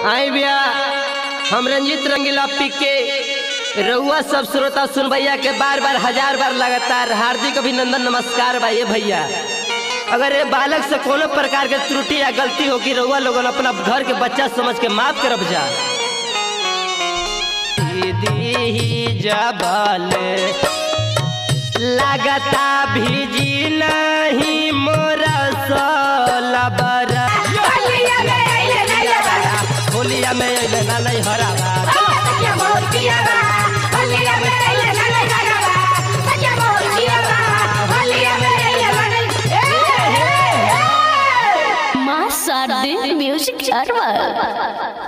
आई भैया हम रंजीत रंगीला पी के रउआ सब श्रोता सुन भैया के बार बार हजार बार लगातार हार्दिक अभिनंदन नमस्कार भाई भैया अगर ये बालक से कोनो प्रकार के त्रुटि या गलती होगी रउआ लोगन अपना घर के बच्चा समझ के माफ करब जा दीदी जबल लगता भीजी नहीं मोरा सोलबर होलिया में अइले नइले बाड़ा होलिया में अइले ना नहीं हरावा सच्चा मोर पिया बा होलिया में अइले नइले बाड़ा सच्चा मोर पिया बा होलिया में अइले नइले ए हे हे मां शारदे म्यूजिक सर्वर